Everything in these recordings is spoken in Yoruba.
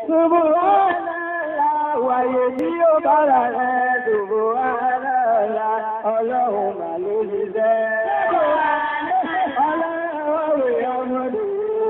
Subhanallah, wàyè tí ó bára rẹ̀, Subhanallah, ọlọ́run mà ló ṣiṣẹ́. Ọlọ́run rẹ̀ ọmọdé.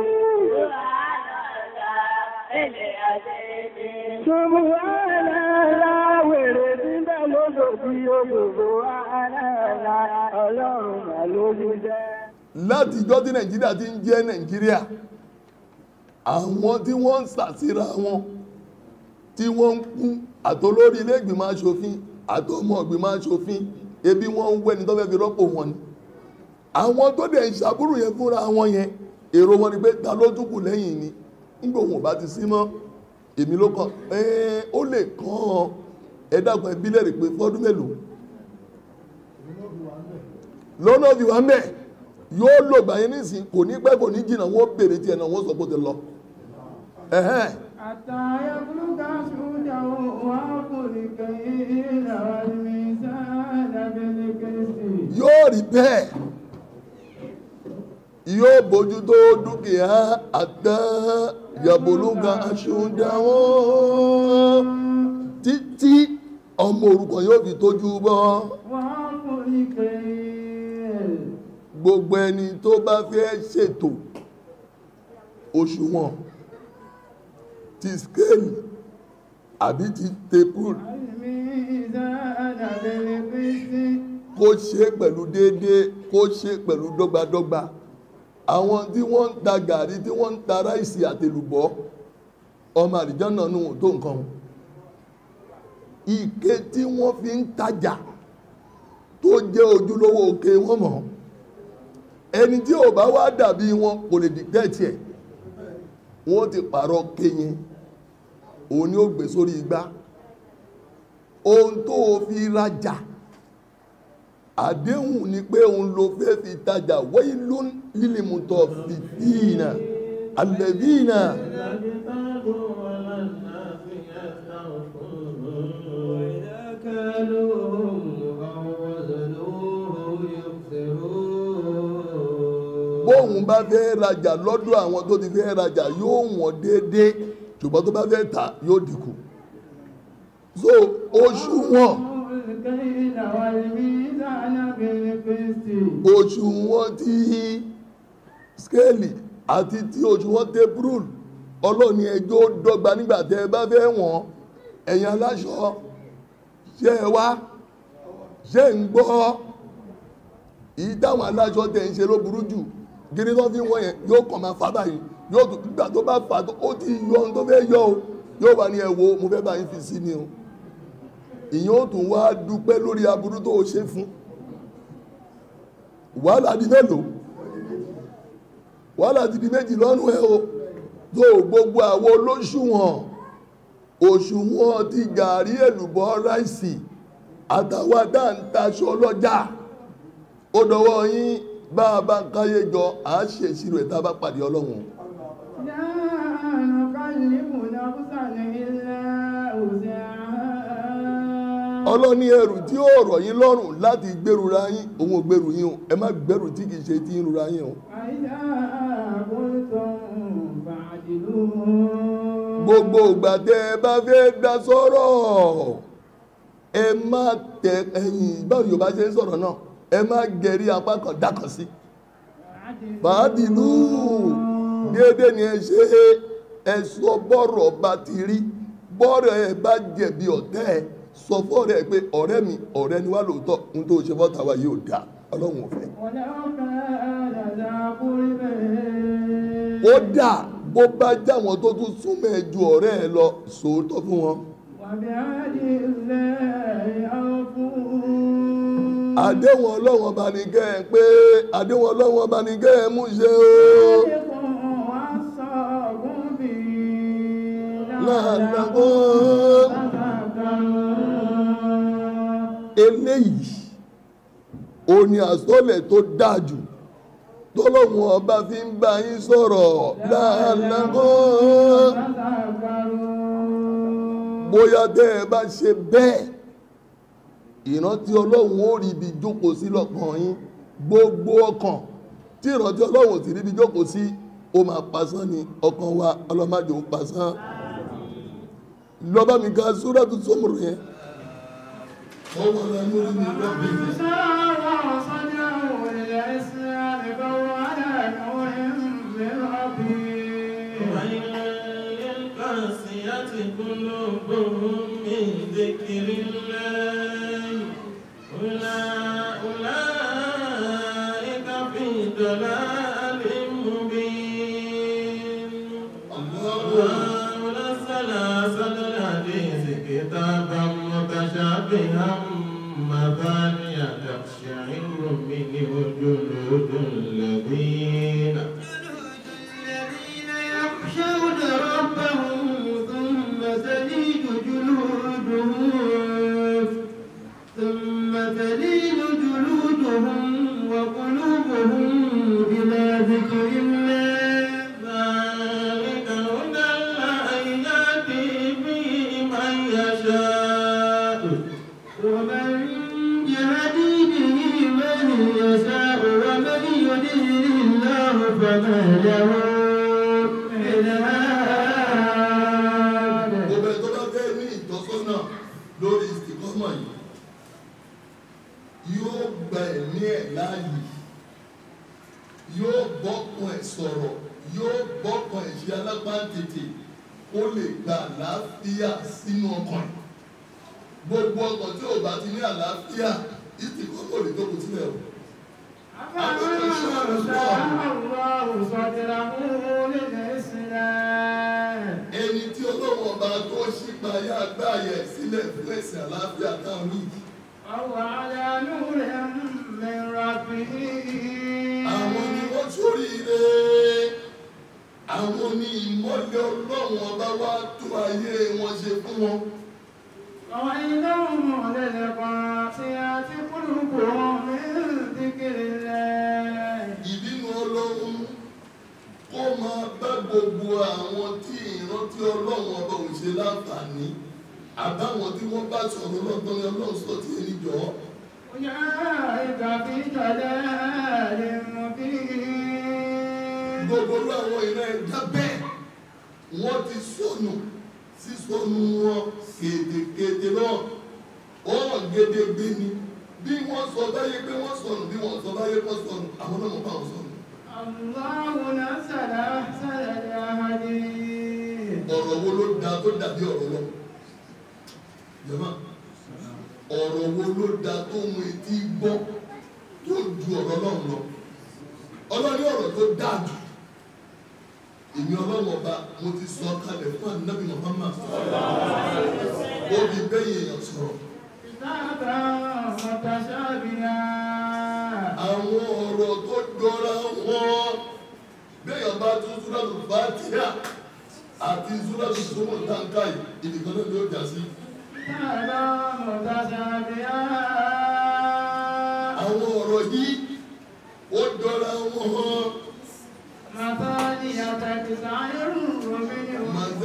Subhanallah, wèrè tí ń bẹ lódò tí ó Subhanallah, ọlọ́run mà ló ṣiṣẹ́. látijọ́ tí nàìjíríà ti ń jẹ́ nàìjíríà àwọn tí wọ́n ń sàsíra wọn tí wọ́n ń kú àtolórí ilé ìgbìmọ̀ aṣòfin àtọmọ ìgbìmọ̀ aṣòfin ebi wọ́n ń wẹ́ni tó fẹ́ fi rọ́pò wọn ni àwọn tó dẹ̀ ń ṣàbúrò yẹn fúnra wọn yẹn èrò wọn ni pé ta ló tún kù lẹ́yìn ni nígbà òun ò bá ti sí mọ́ èmi ló kàn ẹ́ẹ́ ó lè kàn án ẹ dákun ẹbí lẹ́rìí pé fọ́dún mélòó lọ́nà fi wá mẹ́ yóò lò gbà yẹn nísìn kò ní pẹ́ kò ní jìnnà wọ́n bèrè tiẹ̀ náà wọ́n sọ pé ó ti lọ. ẹ̀hẹ́n حتى يبلغ أشده ويأخذ الكيل والميزان بالقسط yóò rí bẹ́ẹ̀ yóò bójú tó dúkìá àtàn yàbòlúgà aṣọ́dáwọ́ títí ọmọ òrukàn yóò fi tójú bọ́ ويأخذ الكيل gbogbo ẹni tó bá fẹ́ ṣètò òṣùwọ̀n ti scale àbí ti tape والميزان بالقسط kó ṣe pẹ̀lú déédéé kó ṣe pẹ̀lú dọ́gbadọ́gba àwọn tí wọ́n ń ta gàrí tí wọ́n ń ta ráìsì àtẹlùbọ́ ọmọ àdìjọ́nà nù tó nǹkan wọn. ike tí wọ́n fi ń tajà tó jẹ́ ojúlówó òkè wọn mọ̀ ẹni tí ò bá wá dàbí wọn kò lè dìtẹ́ẹ̀tì ẹ̀ wọ́n ti pààrọ̀ kéyìn òun ni ó gbé sórí igbá ohun tó o fi rajà àdéhùn ni pé òun ló fẹ́ fi tajà wailun lílìmùtọ̀fìfìnà alladhina وإذا كالوهم أو وزنوه يخسرون bóun bá fẹ́ rajà lọ́dọ̀ àwọn tó ti fẹ́ rajà yóò wọ̀n déédéé ṣùgbọ́n tó bá fẹ́ tà yóò dínkù so oṣù wọn الكيل والميزان بالقسط oṣù wọn ti skéèlì àti tí oṣù wọn tẹ́pùrùl ọlọ́ni ẹjọ́ dọ́gba nígbà tẹ́ ẹ bá fẹ́ wọ̀n ẹ̀yin aláṣọ ṣe ẹ wá ṣe ń gbọ́ èyí táwọn aláṣọ tẹ̀ ń ṣe ló burú jù gírí tó fi wọ́n yẹn yóò kàn máa fà báyìí yóò tún nígbà tó bá fà tó ó ti yọ ohun tó fẹ́ yọ o yóò wà ní ẹ wo mo fẹ́ bá yín fi sí ni o ìyẹn ó tún wá dúpẹ́ lórí aburú tó o ṣe fún wàhálà di mélòó wàhálà ti di méjì lọ́rùn ẹ o tó gbogbo àwọn olóṣùwọ̀n òṣùwọ̀n ti gàrí èlùbọ́ ráìsì àtàwọn dáńtaṣọ ọlọ́jà ó dọwọ́ yín bá a bá ń káyé jọ à á ṣe ìṣirò ẹ̀ tá a bá pàdé ọlọ́run لا نكلف نفسا إلا وسعها ọlọ́ni ẹrù tí ó rọ̀ yín lọ́rùn láti gbèrúra yín òun ò gbèrú yín o ẹ má gbèrú tí kìí ṣe tí ń rura yín o وإذا قلتم فاعدلوا gbogbo ìgbà tẹ ẹ bá fẹ́ dá sọ́rọ̀ ẹ má tẹ ẹ̀yìn báwo yorùbá ṣe ń sọ̀rọ̀ náà ẹ má gẹ̀rí apá kan dákan sí fàádìlú déédéé ni ẹ ṣe ẹ sọ bọ́rọ̀ bá ti rí bọ́rọ̀ ẹ bá jẹ̀bi ọ̀tẹ́ ẹ sọ fọ́ọ̀rẹ́ ẹ pé ọ̀rẹ́ mi ọ̀rẹ́ ni wá lóòótọ́ n tó ṣe fọ́ta wa yóò dá ọlọ́run ò fẹ́. ولو كان ذا قربى ó dà bó bá jáwọn tó tún súnmọ́ ẹ ju ọ̀rẹ́ ẹ lọ sòótọ́ fún wọn. وبعهد الله أوفوا àdéhùn ọlọ́run ọba ní kẹ́ ẹ pé àdéhùn ọlọ́run ọba ní kẹ́ ẹ mú ṣe o. ذلكم وصاكم به lálàkùn تذكرون eléyìí ó ní àsọlẹ̀ tó dáa jù tọ́lọ́run ọba fi ń bá yín sọ̀rọ̀ lálàkùn تذكرون bóyá tẹ́ ẹ bá ṣe bẹ́ẹ̀ ìrántí ọlọ́run ó rí ibi jókòó sí lọ́kàn yín gbogbo ọkàn tí ìrántí ọlọ́run ò sì rí ibi jókòó sí ó máa pasán ni ọkàn wa ọlọ́mọdé ń pasán lọ́ba mi ka sóràtú sọ́mùrù yẹn ọwọ́ la lórí mi lọ́bì mi. ويل للقاسية قلوبهم من ذكر الله أولئك أولئك في ضلال مبين الله نزل أحسن الحديث كتابا متشابها مثانية تقشعر منه جلود الذين الذين يخشون ربهم ثم تلين جلودهم ثم تلين جلودهم وقلوبهم إلى ذكر الله ذلك هدى الله يهدي به من يشاء ومن يهدي به من يشاء ومن يضلل الله فما له من هاد gbogbo ẹ̀ tó bá fẹ́ ní ìtọ́sọ́nà lórí ìsìnkọ́mọ̀ yìí yóò gba ẹ̀mí ẹ̀ láàyè yóò bọ́kàn ẹ̀ sọ̀rọ̀ yóò bọ́kàn ẹ̀ ṣe alápáǹtètè ó lè gba àlàáfíà sínú ọkàn ẹ̀ gbogbo ọkàn tí ò bá ti ní àlàáfíà ìsìnkọ́mọ̀ ò lè tó kù sílẹ̀ o. ẹni tí ọlọ́run ọba tó ṣípayá agbáyẹ sílẹ̀ fún ẹ̀sìn àlàáfíà táwọn ní yìí àwọn ni wọ́n ṣoríire àwọn ni ìmọ́lẹ̀ ọlọ́run ọba wá tó ayé wọn ṣe fún wọn وإنهم للقاسيات قلوبهم من ذكر الله ìbínú ọlọ́run kó máa bá gbogbo àwọn tí ìrántí ọlọ́run ọba ò ṣe láǹfààní àbáwọn tí wọ́n bá sọ̀rọ̀ lọ́tọ́ ni ọlọ́run sọ tí ẹni jọ أولئك في ضلال مبين gbogbo orú àwọn ìran ẹ̀dá bẹ́ẹ̀ wọ́n ti sọnù sísọnù wọn kédekéde náà ọ̀rọ̀ gédégbé ni bí wọ́n sọ báyé pé wọ́n sọnù bí wọ́n sọ báyé pé wọ́n sọnù àwọn náà mọ̀ bá wọn sọnù. الله نزل أحسن الحديث ọ̀rọ̀ wo ló da tó dàbí ọ̀rọ̀ lọ jẹ́mọ́ ọ̀rọ̀ wo ló da tó mú etí gbọ́ tó ju ọ̀rọ̀ lọ́run lọ ọlọ́rí ọ̀rọ̀ tó dáa jù èmi ọlọ́run ọba mo ti sọ kalẹ̀ fún ànábì Muhammad ó fi bẹ́yìn èèyàn sọ̀rọ̀ كتابا متشابها àwọn ọ̀rọ̀ tó jọra wọn bẹ́yàn bá tún súrátù Fátíhà àti súrátù Zumar táǹkà yìí ìdìkan náà ló jà sí. كتابا متشابها àwọn ọ̀rọ̀ yìí ó jọra wọn hàn مثانية تسعر منه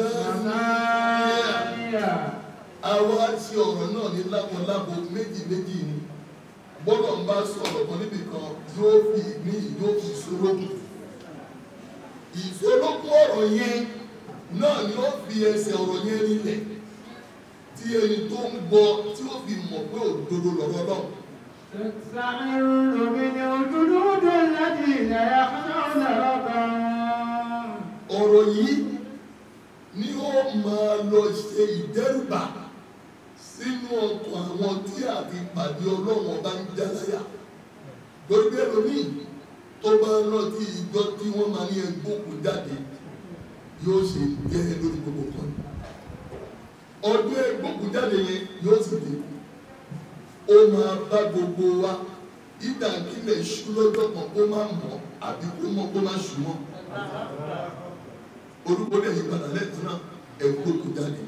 مثانية àwa ṣe ọ̀rọ̀ náà ní lábọ̀lábọ̀ méjì méjì ni bọ́lọ̀ ń bá sọ̀rọ̀ kan níbì kan yóò fi ní yóò fi ìṣòrókùn ìṣòrókùn ọ̀rọ̀ yẹn náà ni ó fi ẹsẹ̀ ọ̀rọ̀ yẹn nílẹ̀ tí ẹni tó ń gbọ́ tí ó fi mọ̀ pé òdodo lọ̀rọ̀ náà تسعر منه جلود الذين يخشون ربهم ọ̀rọ̀ yìí ni ó máa lọ ṣe ìdẹ́rùbà sínú ọkàn àwọn tí àti pàdé ọlọ́run ọba ń jáláyà lórí ẹlòmíì tó bá ń rántí ìjọ tí wọ́n máa ní ẹgbókun jáde yóò ṣe jẹ́ lórí gbogbo kan ọdún ẹgbókun jáde yẹn yóò sì dé ó máa bá gbogbo wa ìdàkílẹ̀ ṣú lọ́jọ́ kan kó má mọ̀ àbí kó mọ̀ kó má ṣù mọ́ orúkọ lè yí padà lẹ́ẹ̀kan náà ẹ̀kú kò jáde.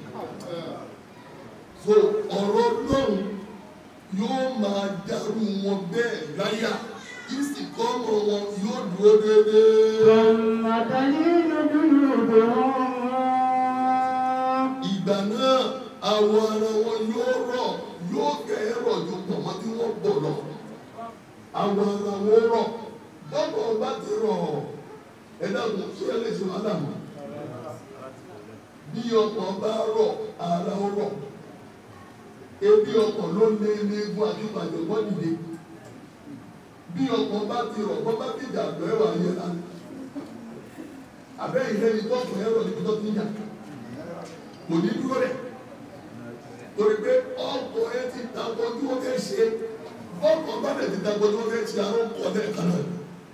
so ọ̀rọ̀ lọ́run yóò máa dàrú wọn bẹ́ẹ̀ láyà ìsìnkọ́mọ wọn yóò dúró déédéé. ثم تلين جلودهم ìgbà náà àwọn ara wọn yóò rọ̀ yóò kẹ́ ẹ rọ̀ ju pọ̀mọ́ tí wọ́n bọ̀ lọ. àwọn ara wọn rọ̀ bọ́bọ̀ bá ti rọ̀ ẹ dàgbọ́n sí ẹ lè ṣe wàhálà mọ́. bí ọkàn bá rọ̀ ara ó rọ̀ ebi ọkàn ló lé eléegun àti ìpàjọ̀gbọ́n dìde bí ọkàn bá ti rọ̀ bọ́ bá ti jà lọ ẹ̀wà yẹn lánàá àbẹ́ ìlẹ́ ni tọ́kùn ẹ̀rọ níbi tó ti ń jà kò ní dúró rẹ̀ torí pé ọkọ̀ ẹ ti dàgbọ́ tí wọ́n fẹ́ ṣe ọkọ̀ bá dẹ̀ ti dàgbọ́ tí wọ́n fẹ́ ṣe àrùn kọ̀ lẹ́ẹ̀kan náà.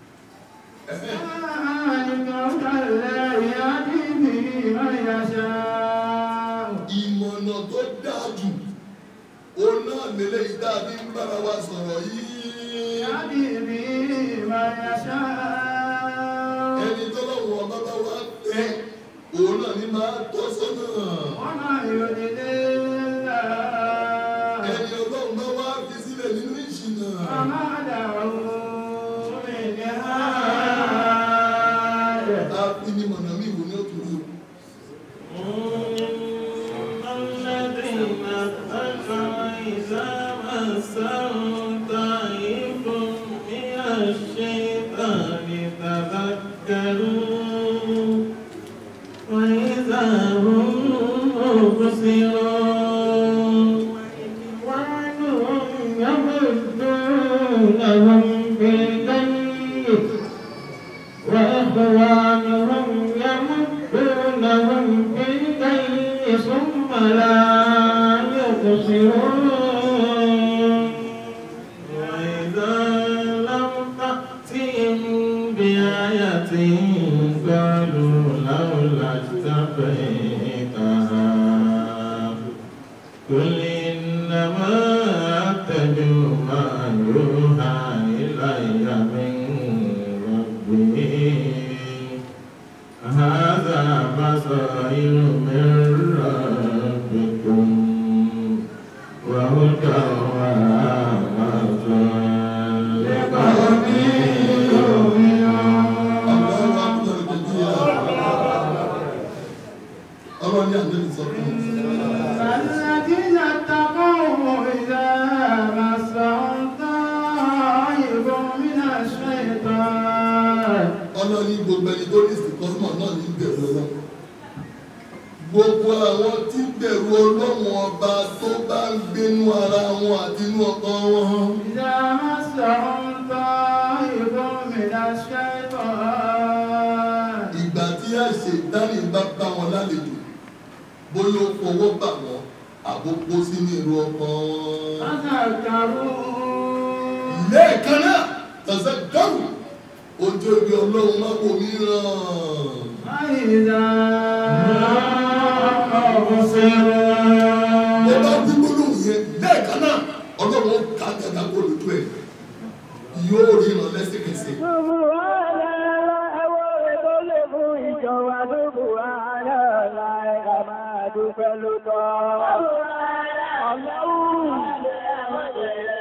ìmọ̀nà tó dáa jù òun náà lélẹ̀ ìdáàbí ń bára wa sọ̀rọ̀ yìí. ẹni tó lọ́wọ́ ọba bá wá tẹ òun náà ní máa tọ́ sọ́nà. ẹni ọlọ́run bá wá fi sílẹ̀ nínú ìṣìnà. a fi ní mọ̀nà mí wò ní òtúrú. الذين اتقوا إذا مسهم طائف من الشيطان تذكروا وإذا هم مبصرون وعنهم يمدونهم بالغي وإخوانهم يمدونهم بالغي ثم لا يقصرون وإذا لم تأتهم بآية قالوا لولا اتبعتها قل إنما أتبع ما يوحى إلي من ربي هذا بصائر من ربكم وهدى ورحمة لقوم ọlọ́run ní àdébí sọ fún un. الذين اتقوا إذا مسهم طائف من الشيطان ọlọ́ni gbogbo ẹni tó ní ìsìnkọ́mọ̀ náà ní bẹ̀rù ọlọ́run gbogbo àwọn tí bẹ̀rù ọlọ́run ọba tó bá ń gbénú ara wọn àti inú ọkàn wọn إذا مسهم طائف من الشيطان ìgbà tí àṣẹ ìdánì bá bá wọn lálejò bóyá ó fọwọ́ bà wọ́n àbókó sínú èrò ọkàn wọn. تذكروا lẹ́ẹ̀kan náà tẹ̀sẹ̀ dọ́rù ojú ibi ọlọ́run má bò mí ràn. فإذا mo مبصرون bá wí gbólóhùn yẹn lẹ́ẹ̀kan náà ọlọ́run ó ká gàgà kó lójú ẹ̀ yóò rí ìràn lẹ́sẹ̀kẹsẹ̀. Subhanallah, ẹwọ́ rẹ̀ tó lè fún ìjọba Subhanallah, ẹ̀ka máa dúpẹ́ lótọ́. Ọlọ́run.